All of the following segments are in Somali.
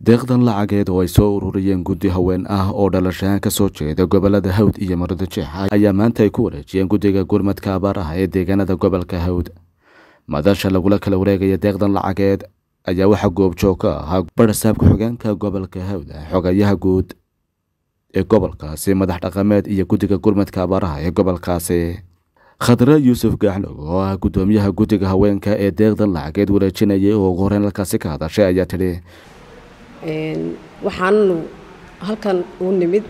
deeqdan lacageed oo ay soo ururiyeen guddi haween ah oo dhalashahaan ka soo jeeda gobolada hawd iyo marada jeex ayaa maanta ay ku wareejiyeen guddiga gurmadka abaaraha ee deegaanada gobolka hawd madasha lagula kala wareegaya deeqdan lacageed ayaa waxaa goobjoog ka ahaa barasaabka xogeenka gobolka hawd xogayaha guud ee gobolkaasi madax dhaqameed iyo guddiga gurmadka abaaraha ee gobolkaasi khadre yuusuf gaaxlog oo ah guddoomiyaha guddiga haweenka ee deeqdan lacageed wareejinayay oo ugu horeyn halkaasi ka hadashay ayaa tidhi waxaannu halkan u nimid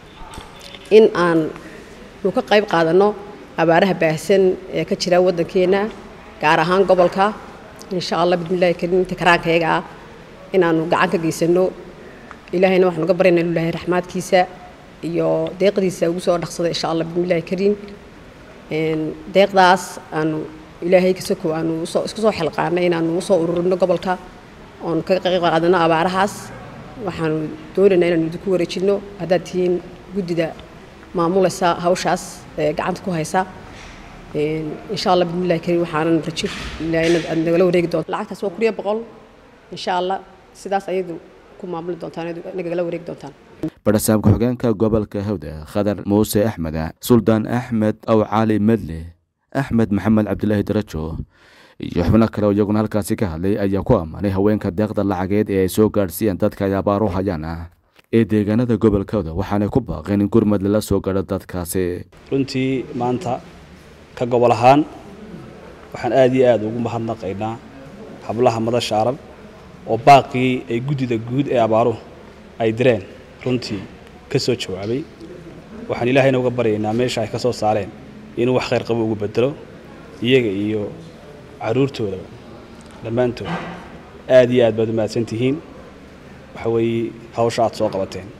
in aan nu ka qayb qaadanno abaaraha baahsan ee ka jira waddankeenna gaar ahaan gobolka insha allah bismillahi karim inta karaankayaga ah inaannu gacan ka geysanno ilaahayna waxaanu ga baryana inu ilahay raxmaadkiisa iyo deeqdiisa ugu soo dhaqsada insha allah bismillahi kariim deeqdaas aanu ilaahay kasoko aanu isku soo xilqaanay inaanu usoo ururino gobolka oonu ka qayb qaadano abaarahaas waxaanu doonaynaa inaanu idinku wareejinno haddaad tihiin guddida maamulaysa hawshaas ee gacanta ku haysa insha allah bismillahi kariim waxaanan rajo ilaahayna aad nagala wareegi doonto lacagtaas waa kuriya boqol insha allah sidaas ayadu ku maamuli doontaan nagala wareegi doontaan barasaabka xogeenka gobolka hawda khadar muuse axmed suldaan axmed aw cali medle axmed maxamed cabdilaahi darajo iyo xubno kale oo iyaguna halkaasi ka hadlay ayaa ku ammaanay haweenka deeqda lacageed ee ay soo gaadhsiiyeen dadka ay abaar u hayaan ah ee deegaanada gobolkooda waxaanay ku baaqeen in gurmad lala soo gaadho dadkaasi runtii maanta ka gobol ahaan waxaan aad iyo aad ugu mahadnaqaynaa hablaha madasha arab oo baaqii ay guddida guud ee abaaruhu ay direen runtii ka soo jawaabay waxaan ilaahayna uga baryaynaa meesha ay ka soo saareen inuu wax khayr qabo ugu bedelo iyaga iyo caruurtoodaba dhammaantood aad iyo aad baad u mahadsan tihiin waxa weeye hawsha aad soo qabateen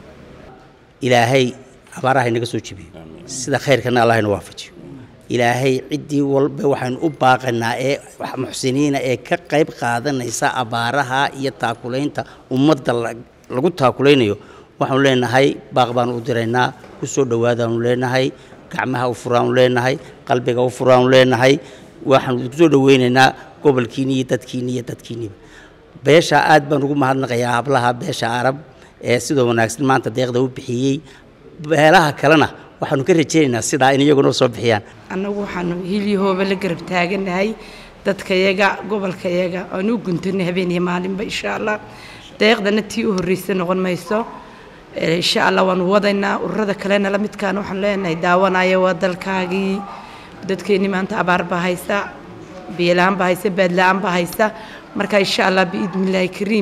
ilaahay abaaraha inaga soo jebiyo sida khayrkana allahayna waafajiyo ilaahay ciddii walba waxaynu u baaqanaa ee muxsiniina ee ka qayb qaadanaysa abaaraha iyo taakulaynta ummadda lagu taakulaynayo waxaanu leenahay baaq baanu u diraynaa ku soo dhowaadaanu leenahay gacmaha u furaanu leenahay qalbiga u furaanu leenahay waxaanu kusoo dhoweynaynaa gobolkiini iyo dadkiini iyo dadkiiniba beesha aad baan ugu mahadnaqayaa hablaha beesha arab ee sidoo wanaagsan maanta deeqda u bixiyey beelaha kalena waxaanu ka rajaynaynaa sidaa in iyaguna soo bixiyaan annagu waxaanu hilyahooba la garab taaganahay dadkayaga gobolkayaga aanu u guntanay habeen iyo maalinba insha allah deeqdana tii u horreysa noqon mayso insha allah waanu wadaynaa ururada kalena la midkaana waxaanu leenahay daawanaya waa dalkaagii dadkeennii maanta abaar baa haysa biyola-aan baa haysa baadla-aan baa haysa marka insha allah biidnillaahi kariim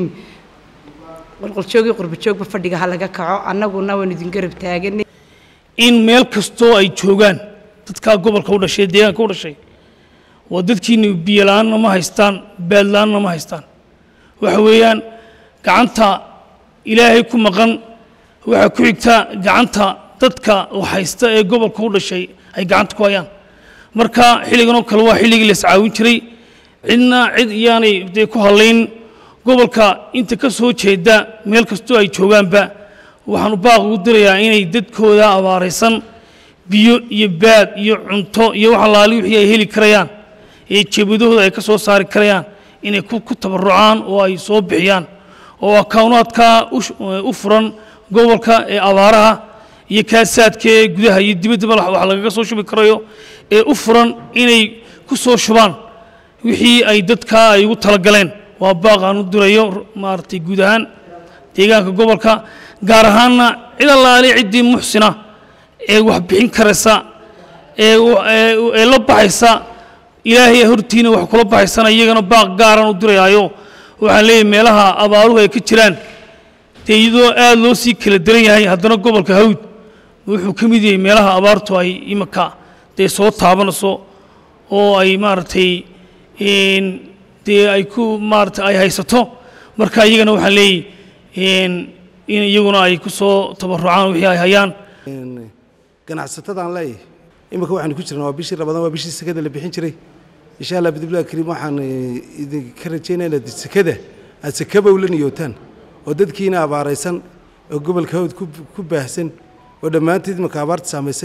qolqoljoogii qurbajoogba fadhiga ha laga kaco annaguna waanu idin garab taaganay in meel kastoo ay joogaan dadkaa gobolka u dhashay deegaanka u dhashay waa dadkiini biyola-aanna ma haystaan baadla-aanna ma haystaan waxa weeyaan gacanta ilaahay ku maqan waxaa ku xigta gacanta dadka haysta ee gobolka u dhashay ay gacanta ku hayaan marka xilligan oo kale waa xilligii la iscaawin jiray cidna cid iyaanay dee ku hadlayn gobolka inta ka soo jeeda meel kastoo ay joogaanba waxaanu baaq ugu dirayaa inay dadkooda abaaraysan biyo iyo baad iyo cunto iyo wax allaali wixii ay heli karayaan ee jeebadahooda ay ka soo saari karayaan inay ku tabarucaan oo ay soo bixiyaan oo akawnaadka u furan gobolka ee abaaraha iyo kaasaadka ee gudaha iyo dibaddaba wax lagaga soo shubi karayo ee u furan inay ku soo shubaan wixii ay dadkaa ay ugu talagaleen waa baaq aan u dirayo maaragtay guud ahaan deegaanka gobolka gaar ahaanna cid allaale ciddii muxsina ee wax bixin karaysa ee la baxaysa ilaahay hortiina wax kula baxaysana iyagana baaq gaaraan u dirayaayo waxaan leeyahay meelaha abaaruhu ay ka jiraan dee iyadoo aad loo sii kala daran yahay haddana gobolka hawd wuxuu ka mid yahay meelaha abaartu ay iminka dee soo taabanayso oo ay maaragtay dee ay ku maarata ay haysato marka iyagana waxaan leeyahy in iyaguna ay ku soo tabarucaan wixii ay hayaan ganacsatadaan leeyahay iminka waxaanu ku jirnaa waa bishii ramadaan waa bishii sekada la bixin jiray insha allah bidbillahi kariim waxaan idinka rajaynaa inaad sekada aad sekaba ula niyootaan oo dadkiina abaaraysan oo gobolka hawd ku baahsan oo dhammaanteed iminka abaarta saamaysay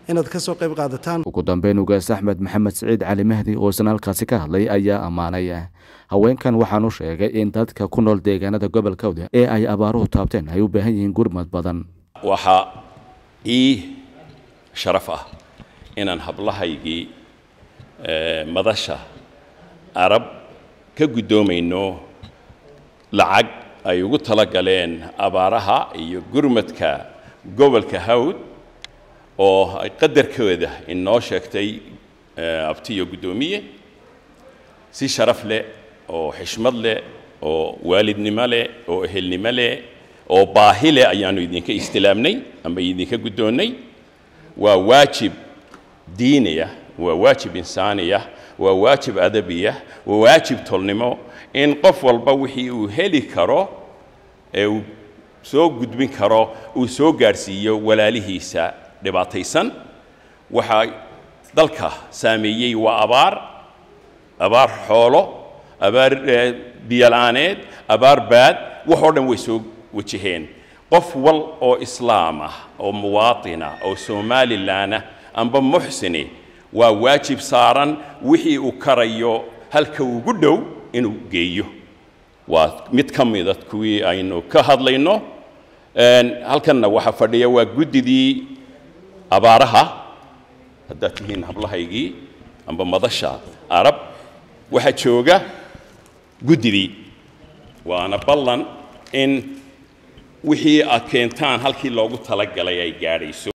inaad ka soo qayb qaadataan ugu dambeyn ugaas axmed maxamed siciid cali mahdi oo isna halkaasi ka hadlay ayaa ammaanay haweenkan waxaanu sheegay in dadka ku nool deegaanada gobolka hawd ee ay abaaruhu taabteen ay u baahan yihiin gurmad badan waxaa ii sharaf ah inaan hablahaygii madasha arab ka guddoomayno lacag ay ugu tala galeen abaaraha iyo gurmadka gobolka hawd oo ay qadarkooda inoo sheegtay abtiyo guddoomiye si sharaf leh oo xishmad leh oo waalidnimo leh oo ehelnimo leh oo baahi leh ayaannu idinka istilaamnay ama idinka guddoonnay waa waajib diiniya waa waajib insaaniya waa waajib adabiya waa waajib tolnimo in qof walba wixii uu heli karo ee uu soo gudbin karo uu soo gaadhsiiyo walaalihiisa dhibaataysan waxaa dalka saameeyey waa abaar abaar xoolo abaar biyola'aaneed abaar baad waxoo dhan way soo wajaheen qof wal oo islaam ah oo muwaatina oo somalilanah amba muxsini waa waajib saaran wixii uu karayo halka ugu dhow inuu geeyo waa mid ka mida kuwii aynu ka hadlayno halkanna waxaa fadhiya waa guddidii abaaraha haddaad tihiin hablahaygii amba madasha arab waxaa jooga guddidii waana ballan in wixii aad keentaan halkii loogu talagalay ay gaadhayso